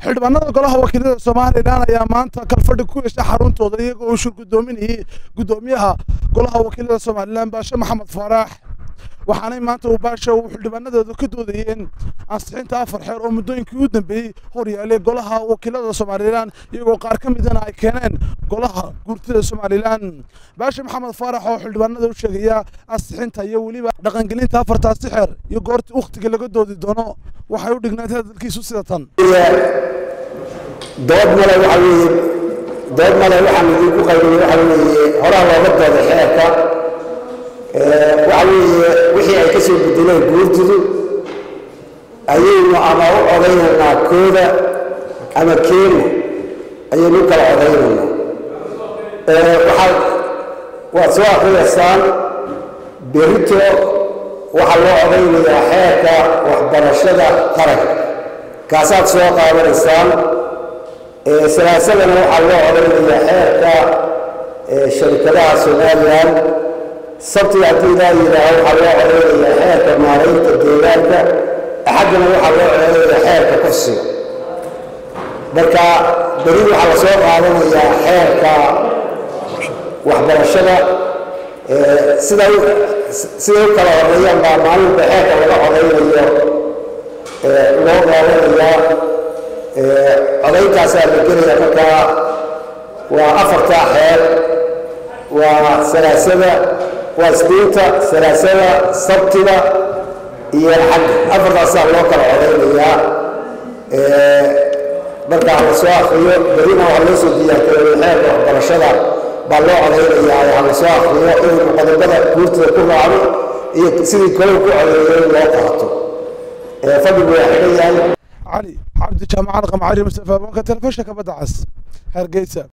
xildhibaanada golaha wakiilada somalilan ayaa maanta kalfadhi ku yeeshay xaruntooda iyagoo uu shir guddoominayay guddoomiyaha golaha wakiilada somalilan baashe maxamed faarax waxaanay maanta uu baasha uu xildhibaanadooda ka doodayeen ansixinta afar xeer oo muddooyinkii u dambeeyey horyaalay golaha wakiilada somalilan iyagoo qaar ka midana ay keeneen golaha guurtida somalilan baashe maxamed faarax oo xildhibaanada u sheegaya ansixinta iyo weliba dhaqangelinta afartaasi xeer iyo goorta wakhtiga laga doodi doono waxay u dhignayd hadalkiisu sida tan dood male waxa weeye dood male waxaan idinku qaybiyey waxa weeye horaa looga dooday xeerka waxa weeye wixii ay ka soo bedeleen guurtidu ayaynu ama u codaynaynaa kooda ama keena ayaynu u kala codaynaynaa waxaad waad soo akhriyaysaan berito waxaa loo codaynayaa xeerka waxbarashada qaranka kaasaad soo qaadanaysaan salaasadana waxaa loo codaynayaa xeerka sharikadaha somalilan sabtiga haddii ilaa yidhaaho waxaa loo codaynayaa xeerka maaraynta deegaanka axaddana waxaa loo codaynayaa xeerka kursiga marka beri waxaa la soo qaadanayaa xeerka waxbarashada siday siday u kala horeeyaan baa maalinta xeerka laga codaynayo loo qaadanayaa codayntaasaa la gelaya markaa waa afartaa xeer waa salaasada waa isniinta salaasada sabtiga iyo xagga afartaasaa loo kala codaynayaa markaa la soo akriyo berina waxaa loo soo diyaargareeyay xeerka waxbarashada baa loo codaynayaa ha la soo akriyo inaynu qodobada guurtida ku raacno iyo sidii kalow ku codeeyay in loo qaato fadligu waa xidhan yahay cali cabdi jaamacad qamcari mustafa banka telefishinka badda cas hargeysa